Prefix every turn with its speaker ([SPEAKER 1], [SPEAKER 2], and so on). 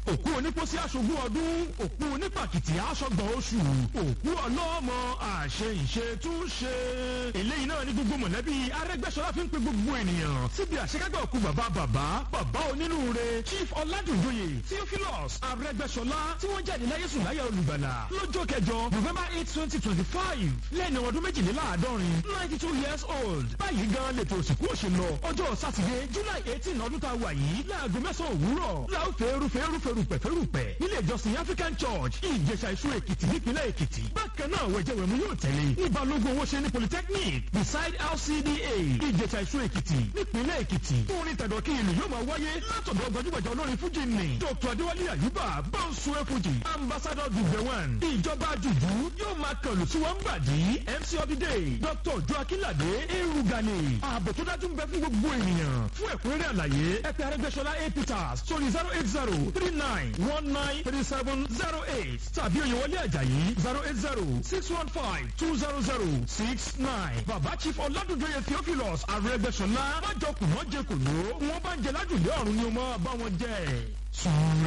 [SPEAKER 1] òkú onípòsí aṣogún ọdún òkú onípàkìtì aṣọgbọ̀n oṣù òkú ọlọ́mọ àṣẹ ìṣe tún ṣe. eléyìí náà ní gbogbo mọ̀lẹ́bí arẹ́gbẹ́sọlá fi ń pe gbogbo ènìyàn síbi àṣekágbà òkú bàbá bàbá bàbá onínúure chief ọládùnjoyè theophilus arẹ́gbẹ́sọlá tí wọ́n jáde láyé sùn láyà olùgbàlà lọ́jọ́ kẹjọ november eight twenty twenty five lẹ́ni ọdún méjìléláàádọ́rin ninety two years old báyìí gan lètò òsìnkú òṣèlọ ọjọ́ sátidé july eighteen ọdún tá a wà yìí láago mẹ́sàn-án òwúrọ̀ láò fẹ́ẹ́rù fẹ́ẹ́rù fẹ́rùpẹ̀ fẹ́rùpẹ̀ nílé ìjọsìn african church ìjẹsà ìṣú èkìtì nípínlẹ̀ èkìtì bákan náà wẹ̀jẹ̀wẹ̀mú yóò tẹ̀lé ní balógun owó ṣe ní polytechnic beside lcda ìjẹsà ìṣú èkìtì nípínlẹ̀ èkìtì orin tẹ̀dọ̀ kí ìlú yóò máa wáyé látọ̀dọ̀ gbajúgbajà olórin fújì ní dr adéwálé àyùbá bọ́ǹsùwẹ̀ fújì ambassador dùgbẹ̀wọ̀n ìjọba jùjú yóò máa kọlù tí wọ́n ń gbàdí mc ọdídé dr joakilade erugani ààbò tó dájú ń bẹ fún gbogbo ènìyàn fún ẹ̀kúnrẹ́rẹ́ àlàyé ẹ̀pẹ́ arẹ́gbẹ́sọlá a peters sórí zero eight zero three nine one nine three seven zero eight tàbí oyèwọlé àjàyí zero eight zero six one five two zero zero six nine bàbá chief ọ̀làdúndóye theophilus arẹ́gbẹ́sọlá májọkùnmọ́ jẹkùnú wọn bá ń jẹ lájùlé ọ̀run ni ó máa bá wọn jẹ. sùúrù